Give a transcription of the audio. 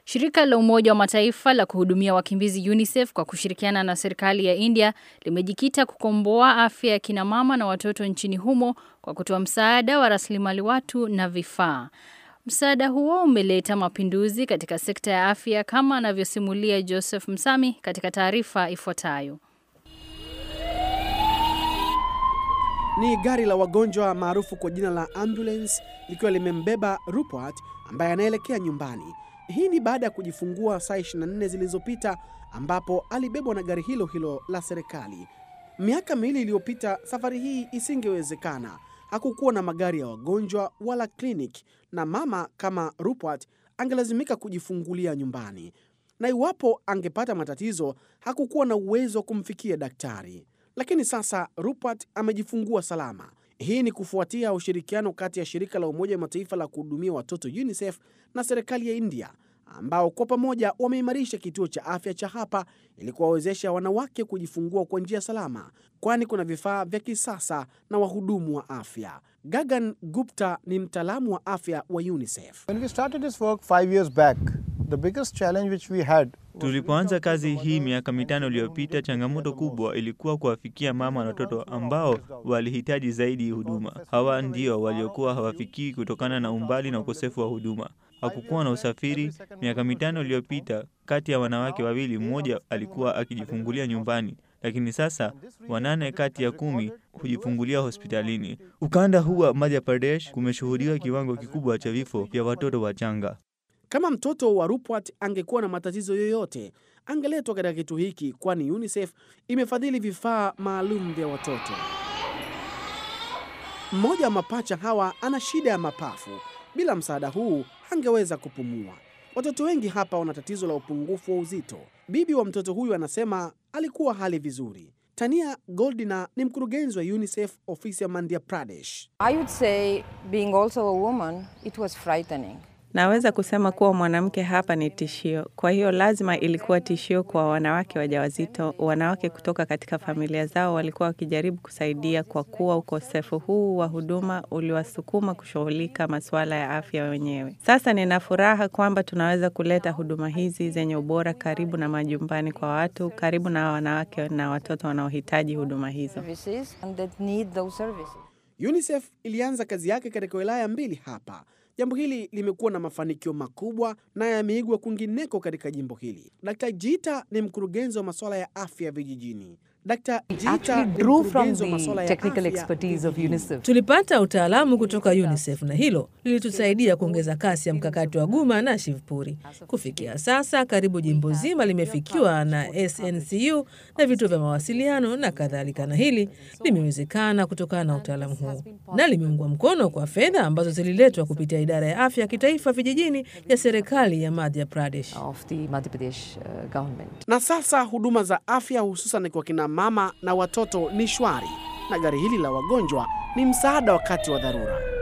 Shirika la Umoja wa Mataifa la kuhudumia wakimbizi UNICEF kwa kushirikiana na serikali ya India limejikita kukomboa afya ya kina mama na watoto nchini humo kwa kutoa msaada wa rasilimali watu na vifaa. Msaada huo umeleta mapinduzi katika sekta ya afya kama anavyosimulia Joseph Msami katika taarifa ifuatayo. Ni gari la wagonjwa maarufu kwa jina la ambulance likiwa limembeba Rupert ambaye anaelekea nyumbani. Hii ni baada ya kujifungua saa 24 zilizopita ambapo alibebwa na gari hilo hilo la serikali. Miaka miwili iliyopita safari hii isingewezekana. Hakukuwa na magari ya wagonjwa wala kliniki, na mama kama Rupert angelazimika kujifungulia nyumbani, na iwapo angepata matatizo hakukuwa na uwezo wa kumfikia daktari. Lakini sasa Rupert amejifungua salama. Hii ni kufuatia ushirikiano kati ya shirika la Umoja wa Mataifa la kuhudumia watoto UNICEF na serikali ya India ambao kwa pamoja wameimarisha kituo cha afya cha hapa ili kuwawezesha wanawake kujifungua kwa njia salama, kwani kuna vifaa vya kisasa na wahudumu wa afya. Gagan Gupta ni mtaalamu wa afya wa UNICEF. When we started this work five years back, the biggest challenge which we had Tulipoanza kazi hii miaka mitano iliyopita, changamoto kubwa ilikuwa kuwafikia mama na watoto ambao walihitaji zaidi huduma. Hawa ndio waliokuwa hawafikii kutokana na umbali na ukosefu wa huduma. Hakukuwa na usafiri. Miaka mitano iliyopita, kati ya wanawake wawili, mmoja alikuwa akijifungulia nyumbani, lakini sasa wanane kati ya kumi hujifungulia hospitalini. Ukanda huu wa Madhya Pradesh kumeshuhudiwa kiwango kikubwa cha vifo vya watoto wachanga. Kama mtoto wa Rupert angekuwa na matatizo yoyote, angeletwa katika kituo hiki, kwani UNICEF imefadhili vifaa maalum vya watoto. Mmoja wa mapacha hawa ana shida ya mapafu. Bila msaada huu hangeweza kupumua. Watoto wengi hapa wana tatizo la upungufu wa uzito. Bibi wa mtoto huyu anasema alikuwa hali vizuri. Tania Goldina ni mkurugenzi wa UNICEF ofisi ya Madhya Pradesh. I would say, being also a woman, it was frightening. Naweza kusema kuwa mwanamke hapa ni tishio. Kwa hiyo lazima ilikuwa tishio kwa wanawake wajawazito. Wanawake kutoka katika familia zao walikuwa wakijaribu kusaidia, kwa kuwa ukosefu huu wa huduma uliwasukuma kushughulika masuala ya afya wenyewe. Sasa nina furaha kwamba tunaweza kuleta huduma hizi zenye ubora karibu na majumbani kwa watu, karibu na wanawake na watoto wanaohitaji huduma hizo. Services and that need those services. UNICEF ilianza kazi yake katika wilaya mbili hapa. Jambo hili limekuwa na mafanikio makubwa na yameigwa kwingineko katika jimbo hili. Dkt. Jita ni mkurugenzi wa masuala ya afya vijijini. Dkt. Jita actually ni drew from mkurugenzi wa masuala the ya technical afya expertise of vijijini. UNICEF. Tulipata utaalamu kutoka UNICEF na hilo lilitusaidia kuongeza kasi ya mkakati wa Guma na Shivpuri. Kufikia sasa, karibu jimbo zima limefikiwa na SNCU na vituo vya mawasiliano na kadhalika, na hili limewezekana kutokana na utaalamu huu na limeungwa mkono kwa fedha ambazo zililetwa kupitia idara ya afya ya kitaifa vijijini ya serikali ya Madhya Pradesh. of the Madhya Pradesh uh, government. Na sasa huduma za afya hususan kwa kina mama na watoto ni shwari, na gari hili la wagonjwa ni msaada wakati wa dharura.